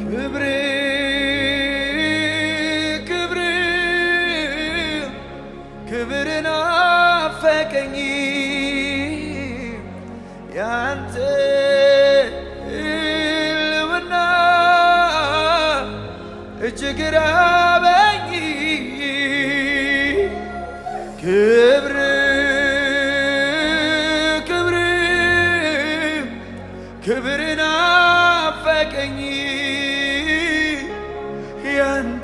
ክብር ክብር ክብር ናፈቀኝ ያንተ ሕልውና እጅግ ራበኝ ክብር ክብር ክብር ናፈቀኝ ያንተ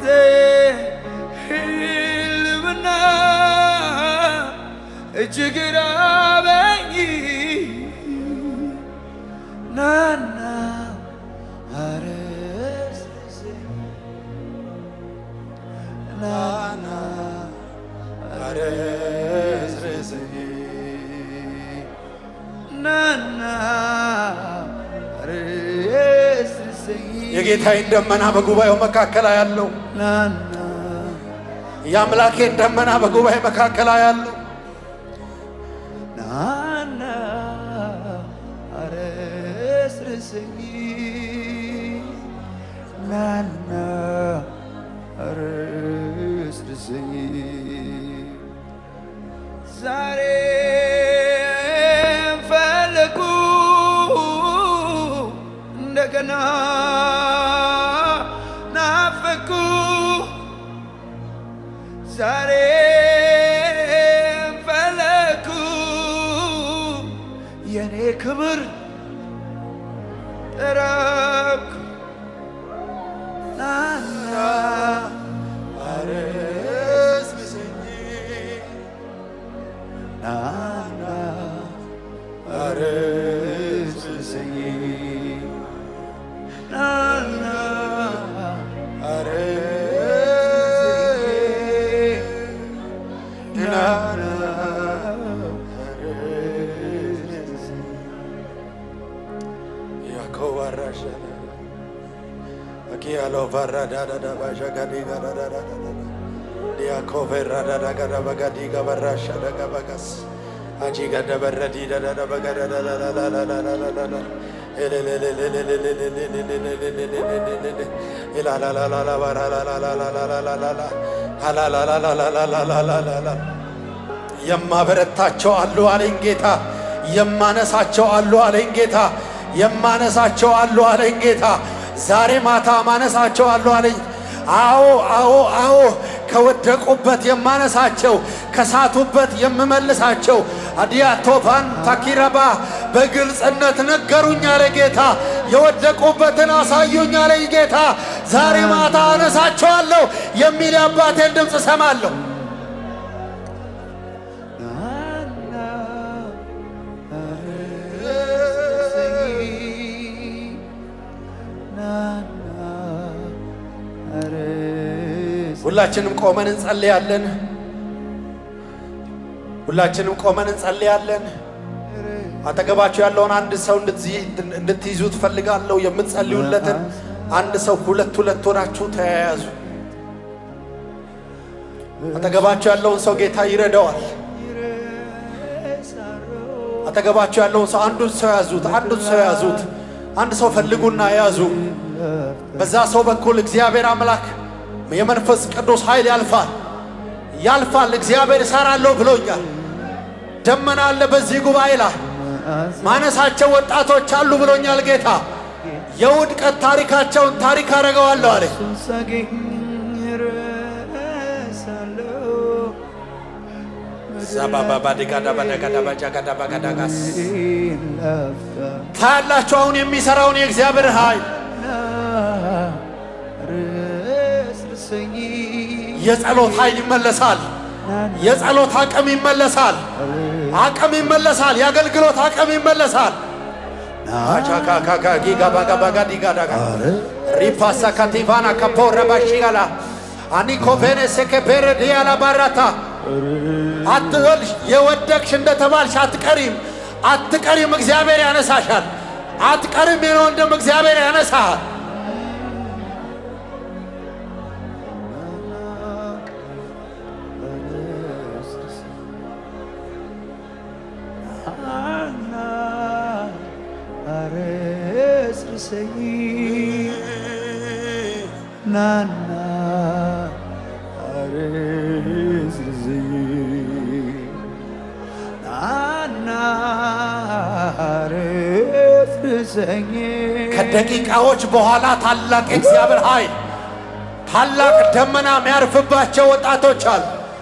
ሕልውና እጅግ ራበኝ ናና አረስርሰኝ ናና አረስርሰኝ ናና አረስርሰኝ የጌታዬን ደመና በጉባኤው መካከል ያለው ናና የአምላኬን ደመና በጉባኤ መካከል ያለው ናና አረስርሰኝ ናና አረስርሰኝ ዛሬ ፈለጉ እንደገና ናፈኩ ዛሬ ፈለኩ የኔ ክብር ጠረኩ ናና አረስርሰኝ ናና አረስርሰኝ ናና ናና የማበረታቸው አሉ አለኝ ጌታ። የማነሳቸው አሉ አለኝ ጌታ። የማነሳቸው አሉ አለኝ ጌታ። ዛሬ ማታ ማነሳቸው አሉ አለኝ። አዎ አዎ አዎ፣ ከወደቁበት የማነሳቸው ከሳቱበት የምመልሳቸው አዲያቶፋን ታኪረባ በግልጽነት ነገሩኝ አለ ጌታ። የወደቁበትን አሳዩኝ አለኝ ጌታ። ዛሬ ማታ አነሳቸዋለሁ የሚል የአባቴን ድምፅ እሰማለሁ። ናና አረስርሰኝ ናና አረስርሰኝ ሁላችንም ቆመን እንጸልያለን። ሁላችንም ቆመን እንጸልያለን። አጠገባችሁ ያለውን አንድ ሰው እንድትይዝ- እንድትይዙ ትፈልጋለሁ። የምትጸልዩለትን አንድ ሰው ሁለት ሁለት ሆናችሁ ተያያዙ። አጠገባችሁ ያለውን ሰው ጌታ ይረዳዋል። አጠገባችሁ ያለውን ሰው አንዱን ሰው ያዙት፣ አንዱን ሰው ያዙት። አንድ ሰው ፈልጉና ያዙ። በዛ ሰው በኩል እግዚአብሔር አምላክ የመንፈስ ቅዱስ ኃይል ያልፋል ያልፋል። እግዚአብሔር እሰራለሁ ብሎኛል። ደመና አለ በዚህ ጉባኤ ላይ ማነሳቸው ወጣቶች አሉ ብሎኛል ጌታ። የውድቀት ታሪካቸውን ታሪክ አደርገዋለሁ አለ። እሱን ሳገኝ እረሳለሁ ዛባባባዲጋዳባዳጋዳባጃጋዳባጋዳጋስ ላፍታ ታያላችሁ አሁን የሚሰራውን የእግዚአብሔር ኃይል አረስርሰኝ የጸሎት ኃይል ይመለሳል። የጸሎት አቅም ይመለሳል። አቅም ይመለሳል። የአገልግሎት አቅም ይመለሳል። አቻካካካጊጋባጋባጋዲጋዳጋ ሪፓሳ ካቲቫና ካፖረባሺጋላ አኒኮቬኔ ሴኬፔረ ዲያላ ባራታ አትወልሽ የወደቅሽ እንደተባልሽ አትቀሪም፣ አትቀሪም። እግዚአብሔር ያነሳሻል። አትቀሪም። የኔ ወንድም እግዚአብሔር ያነሳሃል። አና አረስርሰኝ ናና አርዝርዝኝ ናና አርዝርዘኝ ከደቂቃዎች በኋላ ታላቅ የእግዚአብሔር ኃይል ታላቅ ደመና የሚያርፍባቸው ወጣቶች አሉ።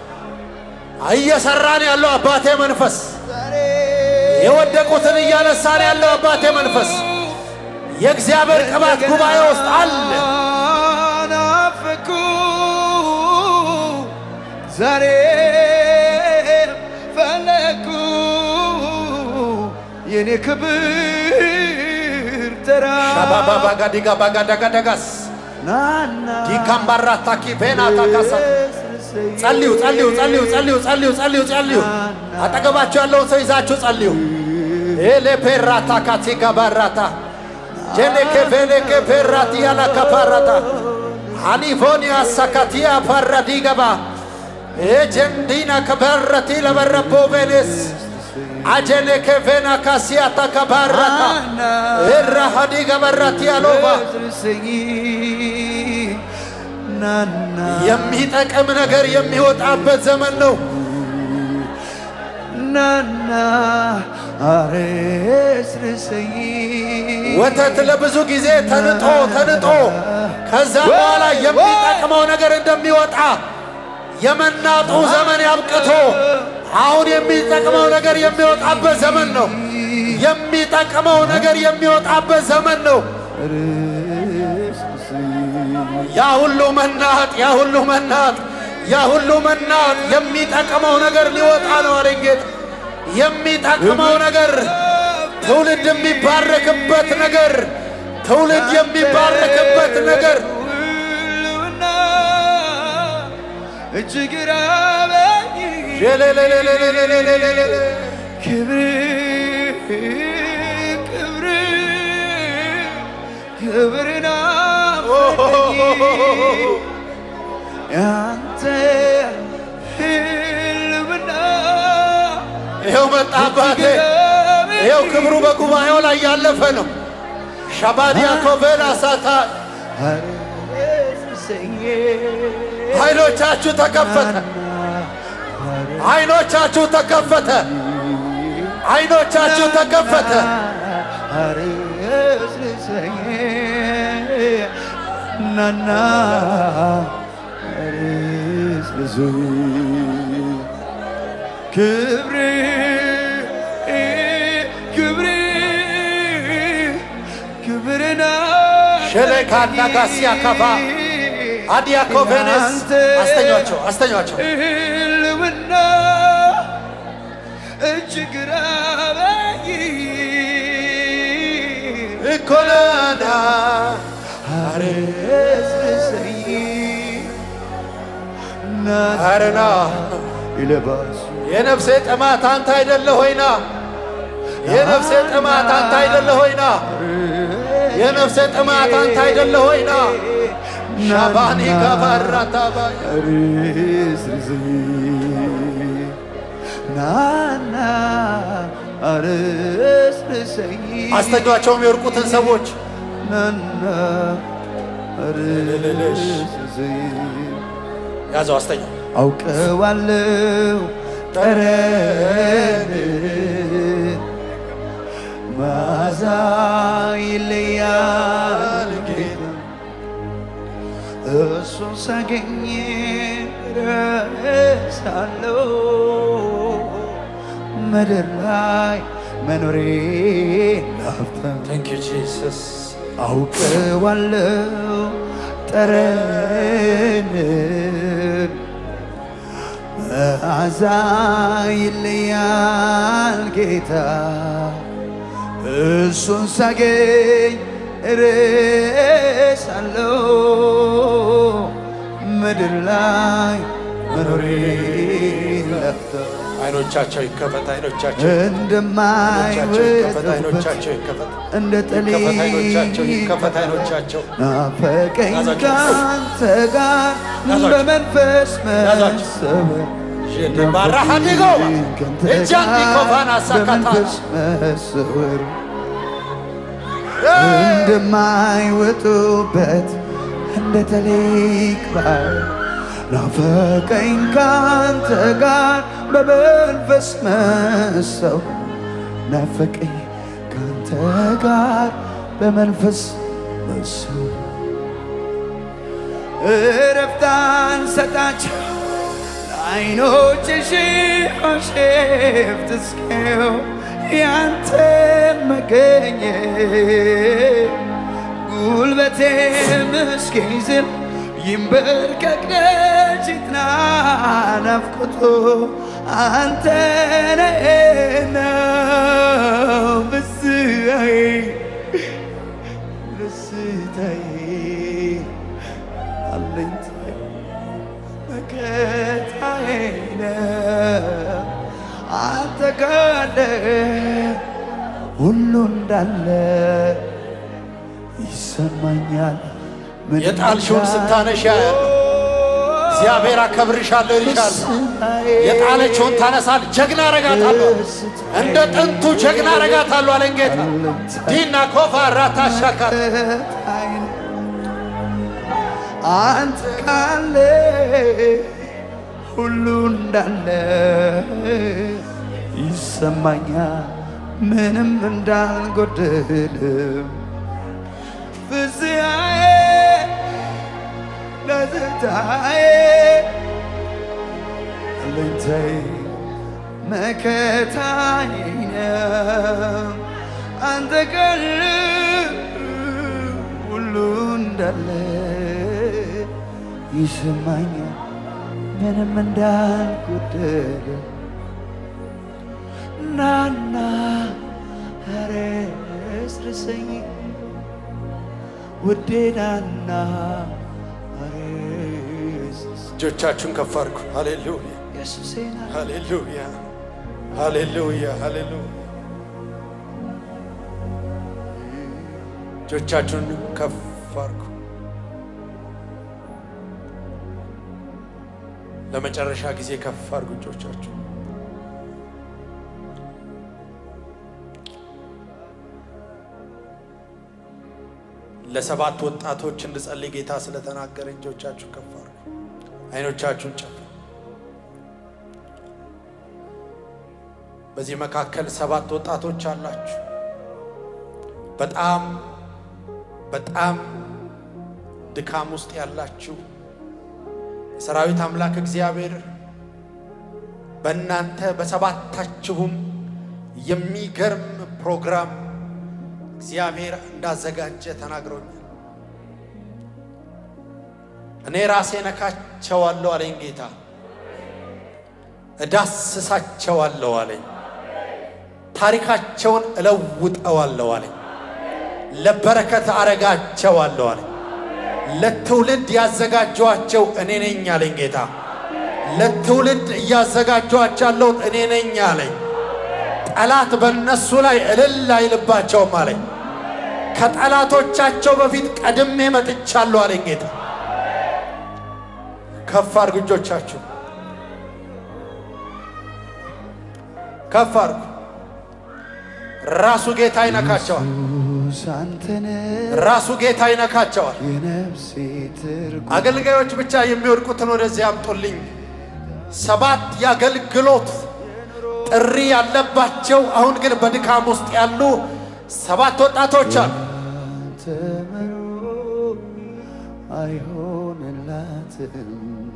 እየሰራን ያለው አባቴ መንፈስ የወደቁትን እያነሳን ያለው አባቴ መንፈስ የእግዚአብሔር ቅባት ጉባኤ ውስጥ አለ። ናፈኩ ዛሬ ፈለኩ የኔ ክብር ተራ ሻባባ ባጋዲጋ ባጋዳጋዳጋስ ናና ዲካምባራ ታኪ ቬና ታካሳ ጸልዩ ጸልዩ ጸልዩ ጸልዩ ጸልዩ ጸልዩ ጸልዩ። አጠገባችሁ ያለውን ሰው ይዛችሁ ጸልዩ። ኤሌ ፔራታ ካቲጋ ባራታ ጀኔኬ ቬኔኬ ፔራቲ ያላ ካፓራታ አኒፎኒያ ሳካቲያ ፓራዲገባ ኤጀንዲና ከበረቲ ለበረቦ ቬኔስ አጀኔኬ ቬና ካሲያታ ካባራታ ኤራሃዲገ በረቲ አሎባ ስኝ ናና የሚጠቅም ነገር የሚወጣበት ዘመን ነው። ናና አሬስርሰኝ ወተት ለብዙ ጊዜ ተንጦ ተንጦ ከዛ በኋላ የሚጠቅመው ነገር እንደሚወጣ የመናጡ ዘመን ያብቅቶ አሁን የሚጠቅመው ነገር የሚወጣበት ዘመን ነው። የሚጠቅመው ነገር የሚወጣበት ዘመን ነው። ያ ሁሉ መናጥ፣ ያ ሁሉ መናጥ፣ ያ ሁሉ መናጥ የሚጠቅመው ነገር ሊወጣ ነው አለኝ ጌታ። የሚጠቅመው ነገር ትውልድ የሚባረክበት ነገር ትውልድ የሚባረክበት ነገር ሁሉና እጅግ ራበኝ ሌሌሌሌሌሌሌሌሌሌ ክብር ክብር ክብር ናፈቀኝ ያንተ ህልውና ይኸው መጣ አባቴ። ይኸው ክብሩ በጉባኤው ላይ ያለፈ ነው። ሻባዲያ ኮቬላ ሳታ አይኖቻችሁ ተከፈተ። አይኖቻችሁ ተከፈተ። አይኖቻችሁ ተከፈተ። ናና አርስልሱ ክብር ክብር ክብርና ሸሌካና ጋሲያ ካባ አዲያ ኮቬኔስ አስተኛቸው አስተኛቸው ህልውና እጅግ ራበኝ እኮናና አረስርሰኝ ናና አረና ይለባሱ የነፍሴ ጥማት አንተ አይደለ ሆይና የነፍሴ ጥማት አንተ አይደለ ሆይና የነፍሴ ጥማት አንተ አይደለ ሆይና ሻባኒ ጋባራታባ አርስርሰኝ ናና አርስርሰኝ አስተኟቸው የሚወርቁትን ሰዎች ናና አርስርሰኝ ያዘው አስተኛው አውቀዋለሁ ጠረን መዓዛ ይለያል ጌታ እሱን ሳገኝ ረሳለሁ ምድር ላይ መኖሬ ላፍታ ታንክ ዩ ጂሰስ አውቀዋለሁ ጠረንን መዓዛ ይለያል ጌታ እሱን ሳገኝ እረሳለሁ ምድር ላይ መኖሬ ለፍተ አይኖቻቸው ይከፈት አይኖቻቸው እንደማይወጡበት አይኖቻቸው ይከፈት እንደ ይከፈት አይኖቻቸው ጠሊ ይከፈት አይኖቻቸው ናፈቀኝ ያዛችሁ። ካንተ ጋር ያዛችሁ። በመንፈስ ያዛችሁ። መሰበር ባራሃዲጎባ ካንተ እጃንዲ ጋር ኮፋና ሳካታ በመንፈስ መሰወር እንደማይወጡበት እንደ ተሊቅ ባህር ናፈቀኝ ካንተ ጋር በመንፈስ መሰው ናፈቀኝ ካንተ ጋር በመንፈስ መሰው እረፍታን ሰጣቸው ለዓይኖችሽ ሽፍት እስኪው ያንተ መገኘት ጉልበቴም እስኪዝል ይንበርከክ ደጅ ይጥና ናፍቆቱ አንተ ነህና ብስዬ ደስታዬ አለኝታዬ መከታዬ ነህ አንተ ካለ ሁሉ እንዳለ ይሰማኛል። ምን የጣልሽውን እንዳለ ስታነሺ ያያለሁ። እግዚአብሔር አከብርሻለሁ ይልሻል። የጣለችውን ታነሳል። ጀግና አረጋታለሁ፣ እንደ ጥንቱ ጀግና አረጋታለሁ አለኝ ጌታ። ዲና ኮፋ ራታ ሻካት አንተ ካለ ሁሉ እንዳለ ይሰማኛል፣ ምንም እንዳልጎደልም ፍስያዬ ደስታዬ አለኝታዬ መከታዬ ነው አንተ ካለ ሁሉ እንዳለ ይሰማኛል ምንም እንዳልጎደለ ናና ረስርሰኝ ውዴ ናና ረስርሰኝ እጆቻችሁን ከፍ አድርጉ። ሃሌሉያ ኢየሱሴ ና ሃሌሉያ ሃሌሉያ ሃሌሉያ። እጆቻችሁን ከፍ አድርጉ። ለመጨረሻ ጊዜ ከፍ አድርጉ እጆቻችሁ። ለሰባት ወጣቶች እንድጸልይ ጌታ ስለተናገረ እጆቻችሁ ከፍ አድርጉ። አይኖቻችሁን ጨፍኑ። በዚህ መካከል ሰባት ወጣቶች አላችሁ። በጣም በጣም ድካም ውስጥ ያላችሁ የሰራዊት አምላክ እግዚአብሔር በእናንተ በሰባታችሁም የሚገርም ፕሮግራም እግዚአብሔር እንዳዘጋጀ ተናግሮኛል። እኔ ራሴ ነካቸዋለሁ አለኝ ጌታ፣ እዳስሳቸዋለሁ አለኝ። ታሪካቸውን እለውጠዋለሁ አለኝ። ለበረከት አረጋቸዋለሁ አለኝ። ለትውልድ ያዘጋጀኋቸው እኔ ነኝ አለኝ ጌታ። ለትውልድ እያዘጋጀኋቸው እኔ ነኝ አለኝ። ጠላት በእነሱ ላይ እልል አይልባቸውም አለኝ። ከጠላቶቻቸው በፊት ቀድሜ መጥቻለሁ አለኝ ጌታ። ከፍ አድርጉ እጆቻችሁ፣ ከፍ አድርጉ። ራሱ ጌታ ይነካቸዋል። ኢየሱስ አንተነ ራሱ ጌታ ይነካቸዋል። የነፍሴ ትርጉም አገልጋዮች ብቻ የሚወድቁትን ወደዚህ አምጡልኝ። ሰባት የአገልግሎት ጥሪ ያለባቸው አሁን ግን በድካም ውስጥ ያሉ ሰባት ወጣቶች አሉ። ተመሮ አይሆንላትም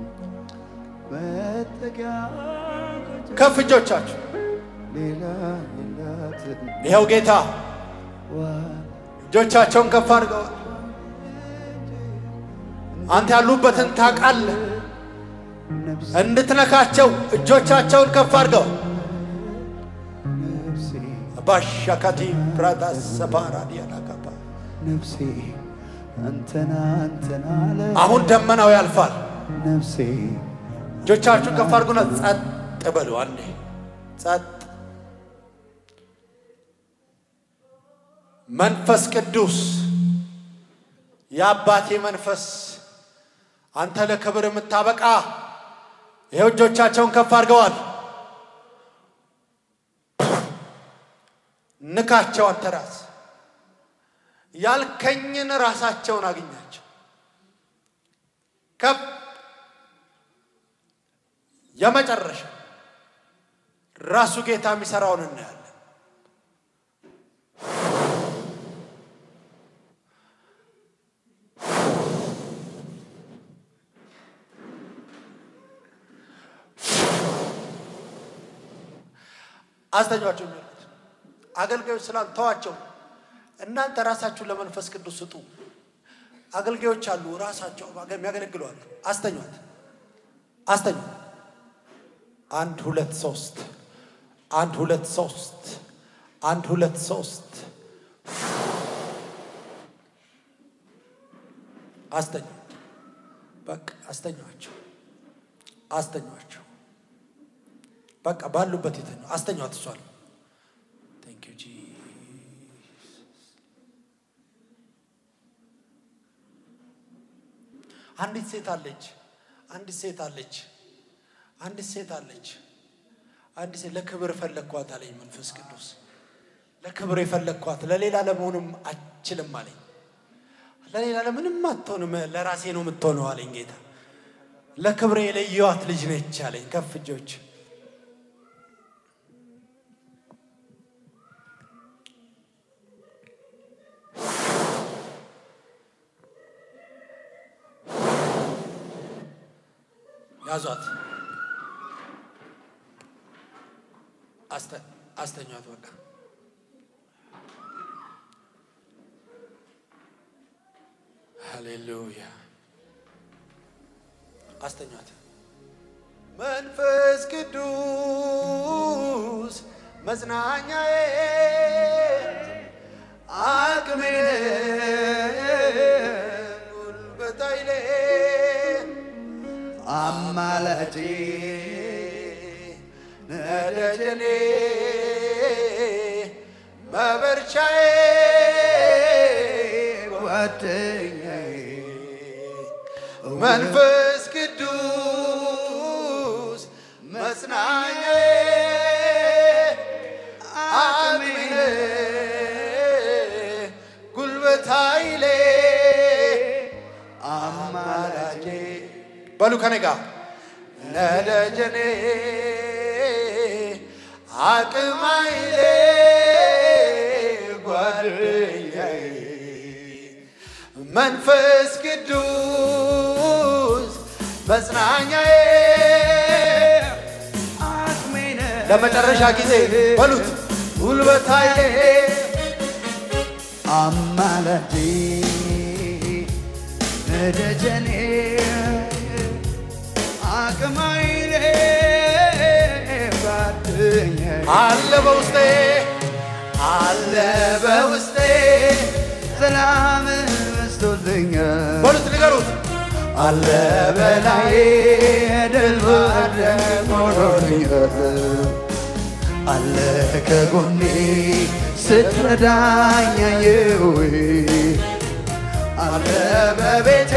መጠጊያ ከፍ እጆቻችሁ። ሌላ የላትም ይኸው ጌታ ዋ እጆቻቸውን ከፍ አድርገዋል። አንተ ያሉበትን ታውቃለህ። ነፍሴ እንድትነካቸው እጆቻቸውን ከፍ አድርገዋል። ነፍሴ ባሻካቲ ብራታ ሰባራዲያናጋባ ነፍሴ አንተና አንተና አለ አሁን ደመናው ያልፋል። ነፍሴ እጆቻችሁን ከፍ አድርጉና ጸጥ በሉ። አንዴ ጸጥ። መንፈስ ቅዱስ የአባቴ መንፈስ አንተ ለክብር የምታበቃ ይኸው እጆቻቸውን ከፍ አድርገዋል። ንካቸው አንተ ራስ ያልከኝን ራሳቸውን አግኛቸው። ከፍ የመጨረሻ ራሱ ጌታ የሚሰራውን እናያለን። አስተኛቸው የሚሉት አገልጋዮች ስላልተዋቸው እናንተ ራሳችሁን ለመንፈስ ቅዱስ ስጡ። አገልጋዮች አሉ ራሳቸው የሚያገለግሉ አሉ። አስተኟት፣ አስተኙ። አንድ ሁለት ሶስት፣ አንድ ሁለት ሶስት፣ አንድ ሁለት ሶስት። አስተኙ። በቃ አስተኟቸው፣ አስተኟቸው። በቃ ባሉበት የተኙ አስተኟት። እሷል ቴንክ ዩ ጂሰስ። አንዲት ሴት አለች፣ አንዲት ሴት አለች፣ አንዲት ሴት አለች። አንዲት ሴት ለክብር ፈለግኳት አለኝ መንፈስ ቅዱስ። ለክብር የፈለግኳት ለሌላ ለመሆንም አችልም አለኝ። ለሌላ ለምንም አትሆንም፣ ለራሴ ነው የምትሆነው አለኝ ጌታ። ለክብሬ የለየዋት ልጅ ነች አለኝ። ከፍ እጆች ያዟት፣ አስተኟት። በቃ ሃሌሉያ፣ አስተኟት። መንፈስ ቅዱስ መጽናኛዬ አቅሜ ጉልበት ኃይሌ አማላጄ ነደጀኔ መበርቻዬ ጓደኛዬ መንፈስ ቅዱስ መጽናኛዬ አቅሜ ጉልበት ኃይሌ አማላጄ በሉ ከኔ ጋር ነደጀኔ አቅም ኃይሌ ጓደኛዬ መንፈስ ቅዱስ መጽናኛዬ አቅሜነ ለመጨረሻ ጊዜ በሉት ጉልበት ኃይሌ አማላጄ ነደጀኔ አቅማይሌ ጓደኛዬ አለ በውስጤ አለ በውስጤ ሰላም በስቶልኛል በሉት ንገሩት አለ በላይ ድል ማድረግ ሆኖልኛል አለ ከጎኔ ስትረዳኝ አየሁ አለ በቤቴ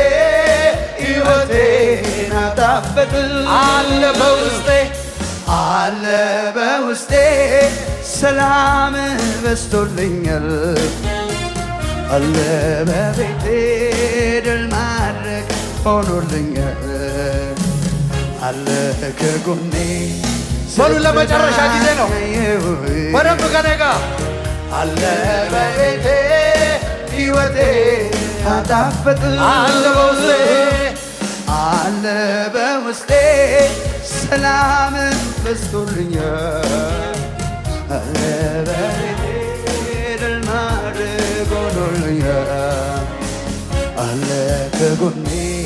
ሕይወቴን አጣፈጥ አለ በውስጤ አለ በውስጤ ሰላም በስቶልኛል አለ በቤቴ ድል ማድረግ ሆኖልኛል አለ ከጎኔ በሉ ለመጨረሻ ጊዜ ነው። ስትረዳኝ በደንብ ከኔ ጋር አለ በቤቴ ሕይወቴ አጣፈጥ አለ በውስጤ አለ በውስጤ ሰላም በስቶልኛል አለ በቤቴ ድል ማድረግ ሆኖልኛል አለ ከጎኔ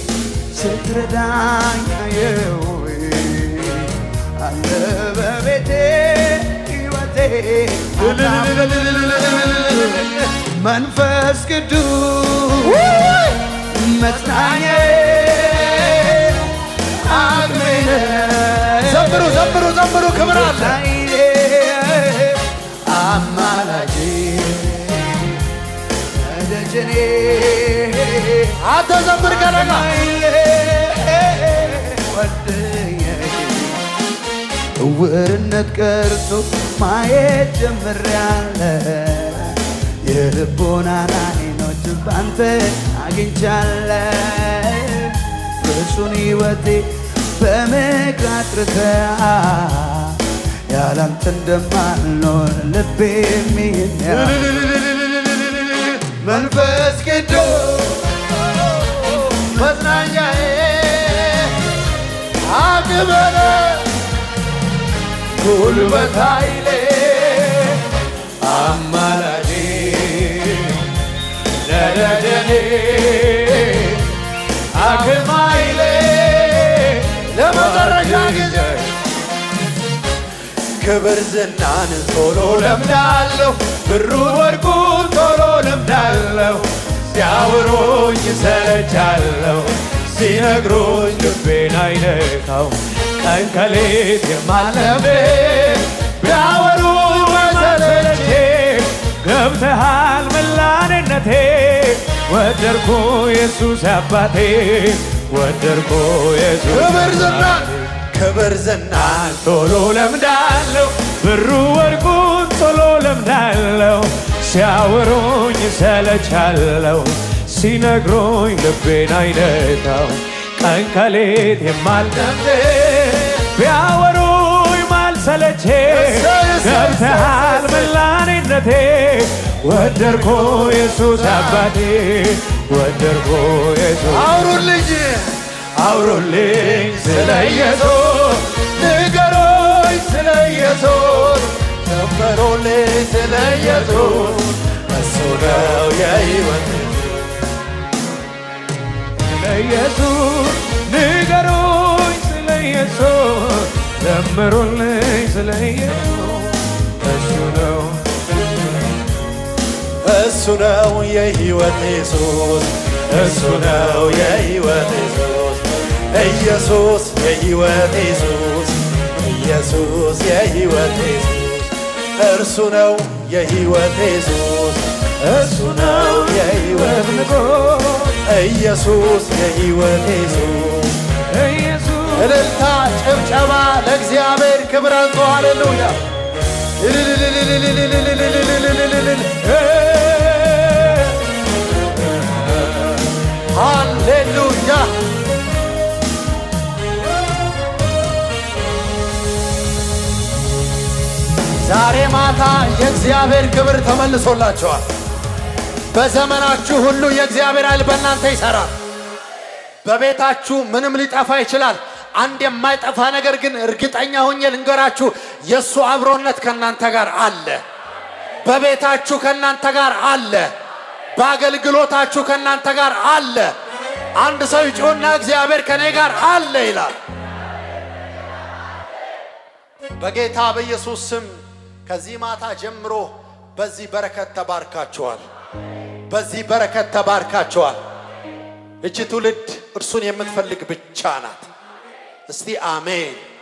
ስትረዳኝ አየሁ አለ በቤቴ ሕይወቴ መንፈስ ቅዱስ መጽናኛዬ አቅሜ ዘምሩ ዘምሩ ዘምሩ ክብር አለ ኃይሌ አማላጄ ደጀኔ አንተ ዘምር ከኔ ጋር ኃይሌ ጓደኛዬ እውርነት ቀርቶ ማየት ጀምሬያለሁ የልቦናን አይኖች ባንተ አግኝቻለሁ እርሱን ሕይወቴ በምክር አጥርተህ ያላንተ እንደማልኖር ልቤ የሚያ መንፈስ ቅዱስ መጽናኛዬ አቅበለ ጉልበት ኃይሌ አማላጄ ነደደኔ አቅም ኃይሌ ለመጨረሻ ጊዜ ክብር ዝናን ቶሎ ለምዳለሁ ብሩ ወርቁን ቶሎ ለምዳለሁ ሲያወሩኝ ሰለቻለሁ ሲነግሩኝ ልቤን አይነካው ቀን ከሌት የማለሜ ቢያወሩኝ መሰለቼ ገብተሃል መላኔነቴ ወደድኩ ኢየሱስ አባቴ ወደድኩ ኢየሱስ ክብር ዝናን ክብር ዝናን ቶሎ ለምዳለሁ ብሩ ወርቁን ቶሎ ለምዳለሁ ሲያወሩኝ ሰለቻለሁ ሲነግሩኝ ልቤን አይነካው ቀን ከሌት የማልደምድ ቢያወሩኝ ማልሰለቼ ገብተሃል መላኔነቴ ወደድኩ ኢየሱስ አባቴ ወደድኩ ኢየሱስ አውሩልኝ አውሩልኝ ስለ ኢየሱስ ንገሮኝ ስለ ኢየሱስ ዘመሩልኝ ስለ ኢየሱስ እሱ ነው የሕይወት ስለ ኢየሱስ ንገሮኝ ስለ ኢየሱስ ዘምሩልኝ ስለ ኢየሱስ እሱ ነው እሱ ነው የሕይወት ኢየሱስ እሱ ነው የሕይወት ኢየሱስ ኢየሱስ የሕይወት ኢየሱስ ኢየሱስ የሕይወት ኢየሱስ እርሱ ነው የሕይወት ኢየሱስ እሱ ነው የሕይወት ንጉሥ ኢየሱስ የሕይወት ኢየሱስ ኢየሱስ እልልታ ጭብጨባ ለእግዚአብሔር ክብር አንቶ ሃሌሉያ ሃሌሉያ ዛሬ ማታ የእግዚአብሔር ክብር ተመልሶላችኋል። በዘመናችሁ ሁሉ የእግዚአብሔር ኃይል በእናንተ ይሠራል። በቤታችሁ ምንም ሊጠፋ ይችላል። አንድ የማይጠፋ ነገር ግን እርግጠኛ ሆኜ ልንገራችሁ፣ የእሱ አብሮነት ከእናንተ ጋር አለ። በቤታችሁ ከእናንተ ጋር አለ። በአገልግሎታችሁ ከእናንተ ጋር አለ። አንድ ሰው ይጮና እግዚአብሔር ከእኔ ጋር አለ ይላል። በጌታ በኢየሱስ ስም ከዚህ ማታ ጀምሮ በዚህ በረከት ተባርካችኋል። በዚህ በረከት ተባርካችኋል። እቺ ትውልድ እርሱን የምትፈልግ ብቻ ናት። እስቲ አሜን።